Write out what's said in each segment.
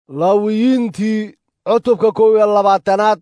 laawiyiintii cutubka kow iyo labaatanaad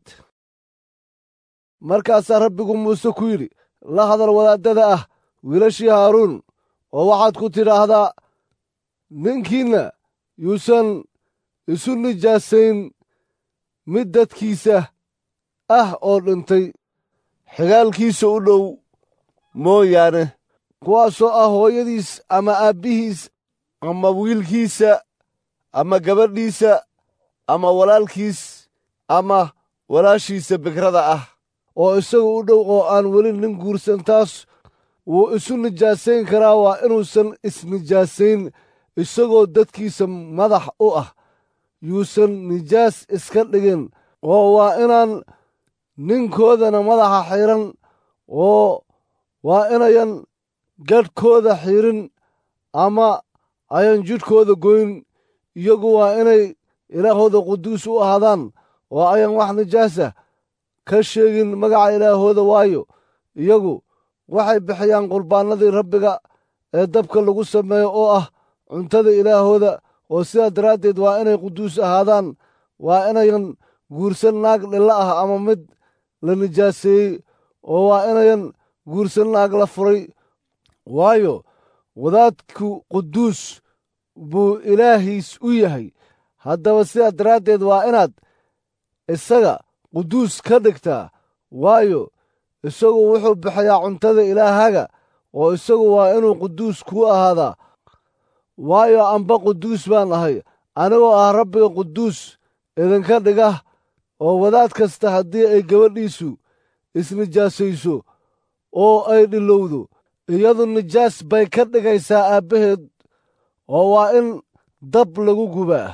markaasaa rabbigu muuse ku yidhi la hadal wadaaddada ah wiilashii haaruun oo waxaad ku tidhaahdaa ninkiinna yuusan isu nijaasayn mid dadkiisa ah oo dhintay xigaalkiisa u dhow mooyaane kuwaasoo ah hooyadiis ama aabbihiis ama wiilkiisa ama gabadhiisa ama walaalkiis ama walaashiisa bikrada ah oo isaga u dhow oo aan weli nin guursan taas wuu isu nijaasayn karaa waa inuusan isnijaasayn isagoo dadkiisa madax u ah yuusan nijaas iska dhigin oo waa inaan ninkoodana madaxa xiran oo waa inayan gadhkooda xirin ama ayan jidhkooda goyn iyagu waa inay ilaahooda quduus u ahaadaan oo ayan wax nijaasa ka sheegin magaca ilaahooda waayo iyagu waxay bixiyaan qurbaannadii rabbiga ee dabka lagu sameeyo oo ah cuntada ilaahooda oo sidaa daraaddeed waa inay quduus ahaadaan waa inayan guursan naag dhilla ah ama mid la nijaaseeyey oo waa inayan guursan naag la furay waayo wadaadku quduus buu ilaahiis u yahay haddaba sidaa daraaddeed waa inaad isaga quduus ka dhigtaa waayo isagu wuxuu bixiyaa cuntada ilaahaga oo isagu waa inuu quduus kuu ahaadaa waayo amba quduus baan ahay anigoo ah rabbiga quduus idinka dhiga oo wadaad kasta haddii ay gabadhiisu isnijaasayso oo ay dhilowdo iyadu nijaas bay ka dhigaysaa aabbaheed oo waa in dab lagu gubaa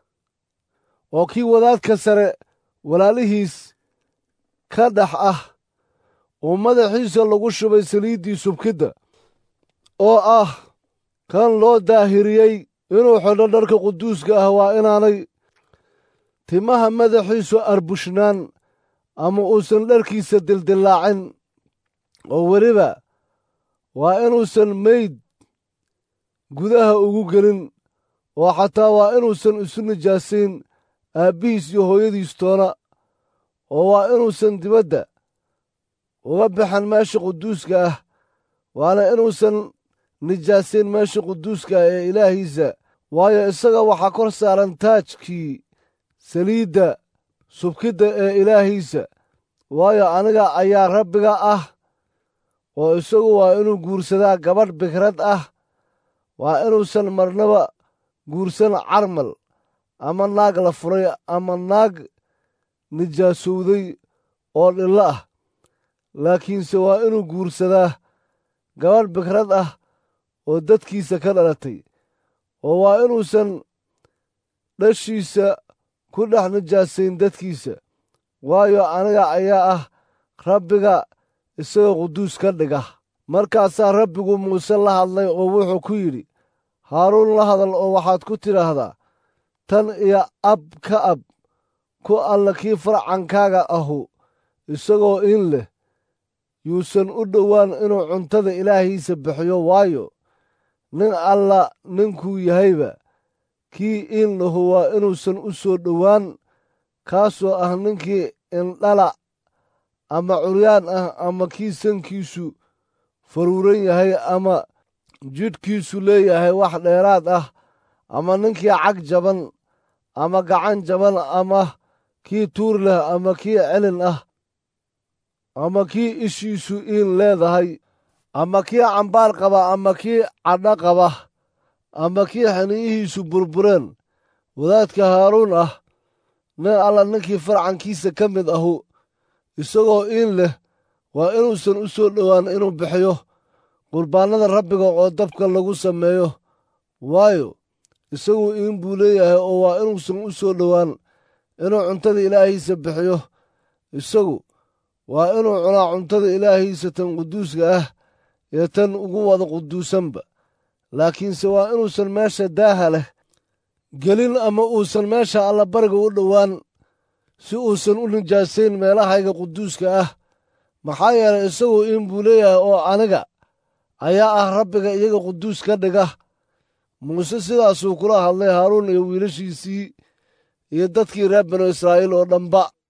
oo kii wadaadka sare walaalihiis ka dhex ah oo madaxiisa lagu shubay saliiddii subkidda oo ah kan loo daahiriyey inuu xidho dharka quduuska ah waa inaanay timaha madaxiisu arbushnaan ama uusan dharkiisa dildillaacin oo weliba waa inuusan meyd gudaha ugu gelin oo xataa waa inuusan isu nijaasayn aabbihiis iyo hooyadiis toona oo waa inuusan dibadda uga baxan meesha quduuska ah waana inuusan nijaasayn meesha quduuska ah ee ilaahiisa waayo isaga waxaa kor saaran taajkii saliidda subkidda ee ilaahiisa waayo aniga ayaa rabbiga ah oo isagu waa inuu guursadaa gabadh bikrad ah waa inuusan marnaba guursan carmal ama naag la furay ama naag nijaasowday oo dhillo ah laakiinse waa inuu guursadaa gabadh bikrad ah oo dadkiisa ka dhalatay oo waa inuusan dhashiisa ku dhex nijaasayn dadkiisa waayo aniga ayaa ah rabbiga isaga quduus ka dhiga markaasaa rabbigu muuse la hadlay oo wuxuu ku yidhi haaruun la hadal oo waxaad ku tidhaahdaa tan iyo ab ka ab ku alla kii farcankaaga ahu isagoo in leh yuusan u dhowaan inuu cuntada ilaahiisa bixiyo waayo nin alla ninkuu yahayba kii in lahu waa inuusan u soo dhowaan kaasoo ah ninkii indhala ama curyaan ah ama kii sankiisu faruuran yahay ama jidhkiisu leeyahay wax dheeraad ah ama ninkii cag jaban ama gacan jaban ama kii tuur leh ama kii celin ah ama kii ishiisu iin leedahay ama kii cambaar qaba ama kii cadho qaba ama kii xiniyihiisu burbureen wadaadka haaruun ah nin alla ninkii farcankiisa ka mid ahu isagoo iin leh waa inuusan u soo dhowaan inuu bixiyo qurbaannada rabbiga oo dabka lagu sameeyo waayo isagu iin buu leeyahay oo waa inuusan u soo dhowaan inuu cuntada ilaahiisa bixiyo isagu waa inuu cunaa cuntada ilaahiisa tan quduuska ah iyo tan ugu wada quduusanba laakiinse waa inuusan meesha daaha leh gelin ama uusan meesha allabariga u dhowaan si uusan u nijaasayn meelahayga quduuska ah maxaa yeelay isagu in buu leeyahay oo aniga ayaa ah rabbiga iyaga quduus ka dhiga muuse sidaasuu kula hadlay haaruun iyo wiilashiisii iyo dadkii reer banu israa'iil oo dhanba